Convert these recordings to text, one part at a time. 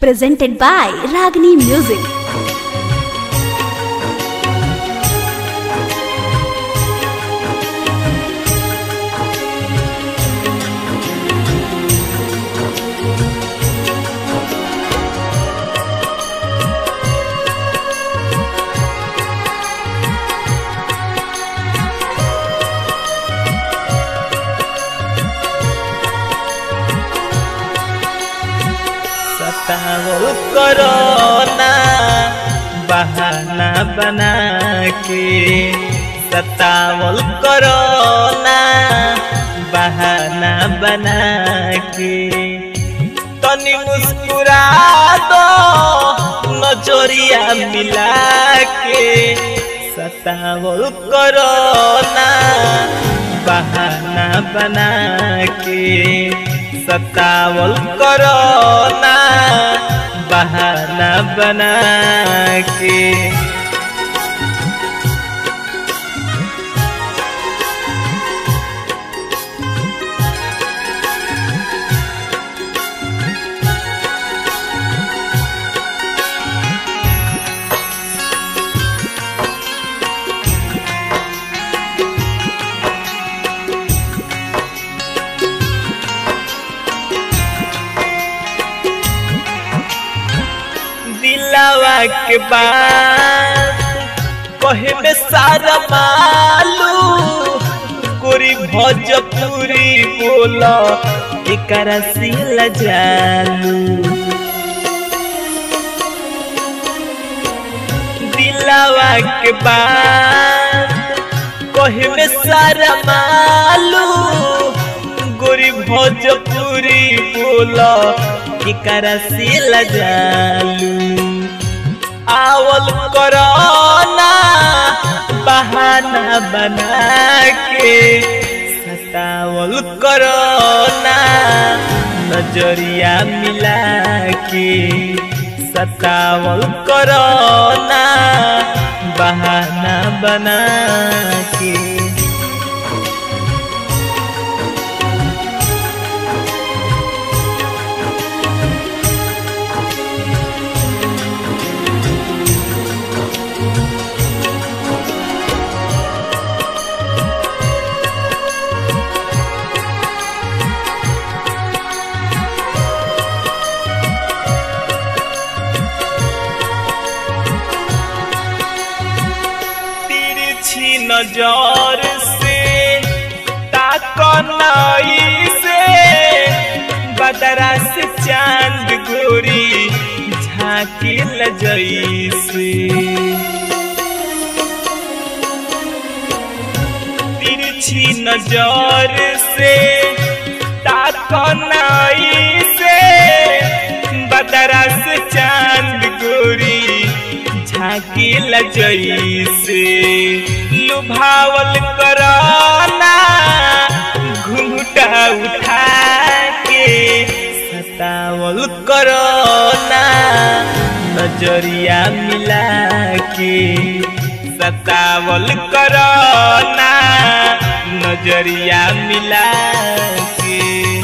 presented by Ragini Music. सतावल करो ना बहाना बना के सतावल करो ना बहाना बना के तनी मुस्कुरा दो नजरिया मिला के सतावल करो ना बहाना बना के सतावल करो ना बहाना बना के दिलावा के बाद कहे में सारा मालू गोरी भोजपुरी बोला एकरा सिल जालू दिलावा के बाद कहे में सारा मालू गोरी भोजपुरी बोला एकरा सिल जालू आवल करोना बहाना बना के सतावल करोना नजरिया मिला के सतावल करोना बहाना बना के तिरछी नजर से ताकनाई से बदरा से चांद गोरी झांकी लजैसे तिरछी नजर से ताकनाई से बदरा से चांद गोरी झांकी लजैसे लुभावल कराना घूंघटा उठा के सतावल कराना नजरिया मिला के सतावल कराना नजरिया मिला के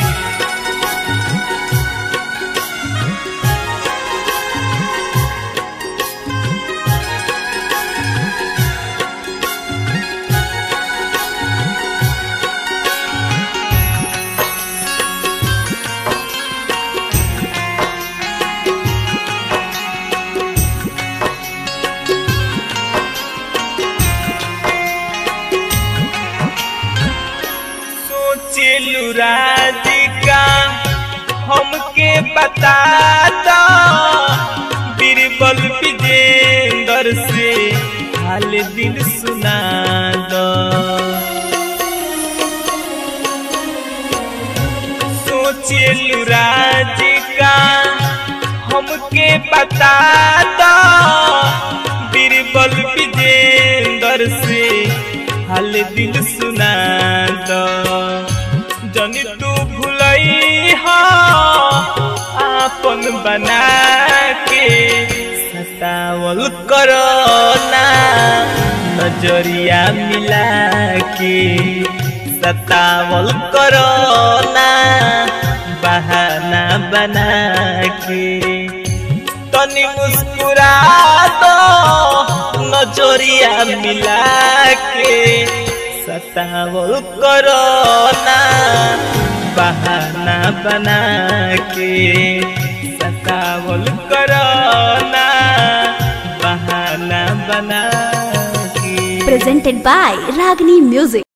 सोचेलू राधिका हमके बता दो बीरबल विजेंदर से हाल दिन सुना दो सोचेलू राधिका हमके बता दो बीरबल विजेंदर से हाल दिल सुना दो जनी तू भुलई हो आपन बना के सतावल करो ना नजरिया मिला के सतावल करो ना बहाना बना के तनी मुस्कुरा दो नजरिया मिला के सतावल करो ना बहाना बना के सतावल करो ना बहाना बना के presented by Ragini Music.